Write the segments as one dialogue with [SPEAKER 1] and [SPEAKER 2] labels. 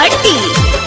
[SPEAKER 1] भट्टी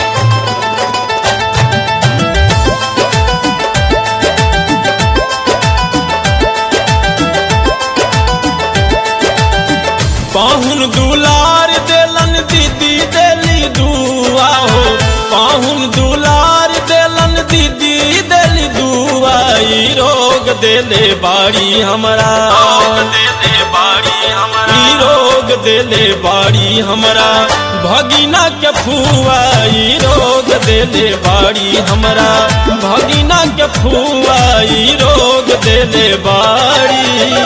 [SPEAKER 2] पाहुन दुलार देलन दीदी देली दुआ हो पाहुन दुलार देलन दीदी देली दुआ ई रोग देले बाड़ी हमरा देले बाड़ी हमरा ई रोग देले बाड़ी हमरा भगिना के फुआ ई रोग देले बाड़ी हमरा भगिना के फुआ ई रोग देले बाड़ी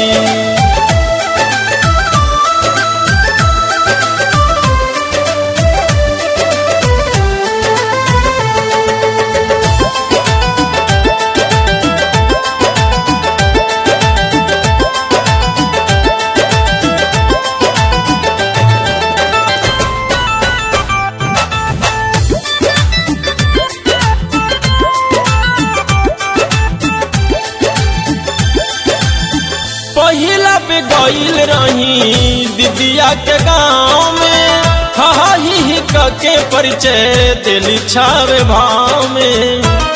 [SPEAKER 2] पहिला पे गईल रही दीदिया के गाँव में हा ही ही क के परिचय दिली छावे भाव में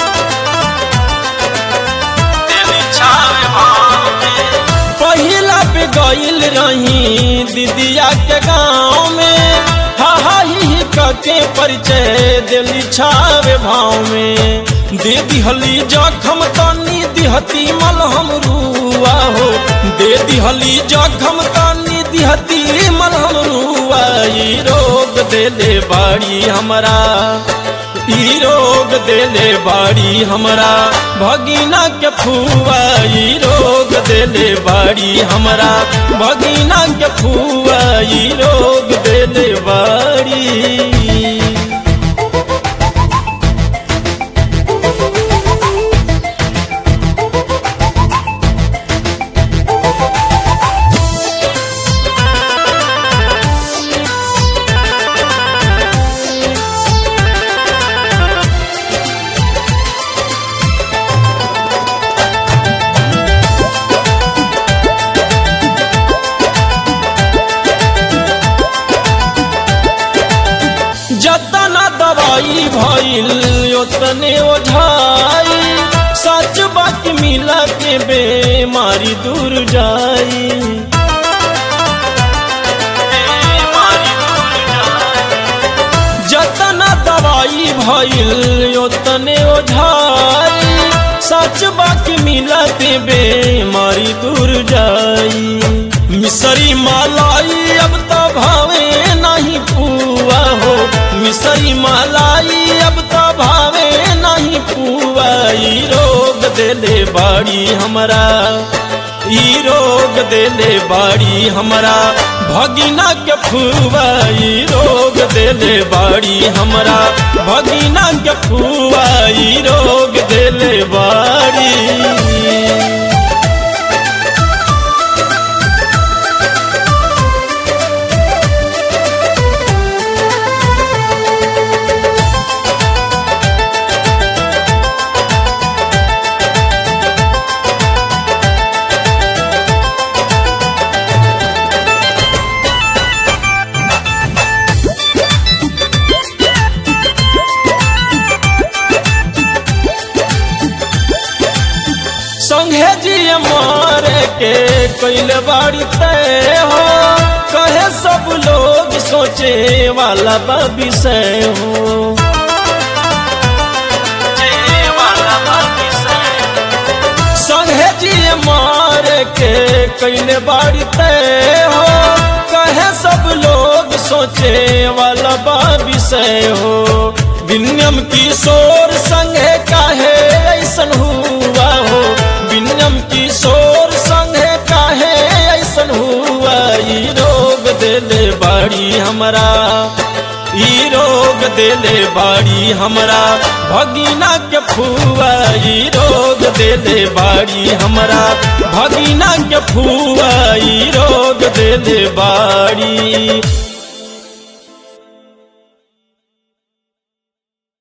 [SPEAKER 2] दिली छावे भाव में पहिला पे गईल रही दीदिया के गाँव में हा हा ही ही क के परिचय दिली छावे भाव में दे दिहली जखम तनी दिहती मलहम रुआ हो दे दिहली जखम तनी दिहती मलहम रुआ ई रोग देले बाड़ी हमरा ई रोग देले बाड़ी हमरा भगिना के फुआ ई रोग देले बाड़ी हमरा भगिना के फुआ ई रोग देले बाड़ी जतना दवाई भइल ओतने ओझाई सच बात मिला के बेमारी दूर जाई जतना दवाई भइल ओतने ओझाई सच बात मिला के बेमारी दूर जाई मिसरी मालाई अब तो भावे नहीं पुआ हो मिसरी मालाई अब तो भावे नहीं पुआ ई रोग देले बाड़ी हमरा ई रोग देले बाड़ी हमरा भगिना के फुआ ई रोग देले बाड़ी हमरा भगिना के फुआ ई रोग देले बाड़ी संघे जी मारे के कैल बाड़ी तय हो कहे सब लोग सोचे वाला बा विषय हो संघे जी मारे के कैल बाड़ी तय हो कहे सब लोग सोचे वाला बा विषय हो विनियम किशोर संगे काहे ऐसन हुआ हो विनियम किशोर संगे काहे ऐसन हुआ ई रोग देले बाड़ी हमरा ई रोग देले बाड़ी हमरा भगिना के फुआ ई रोग देले बाड़ी हमरा भगिना के फुआ ई रोग देले बाड़ी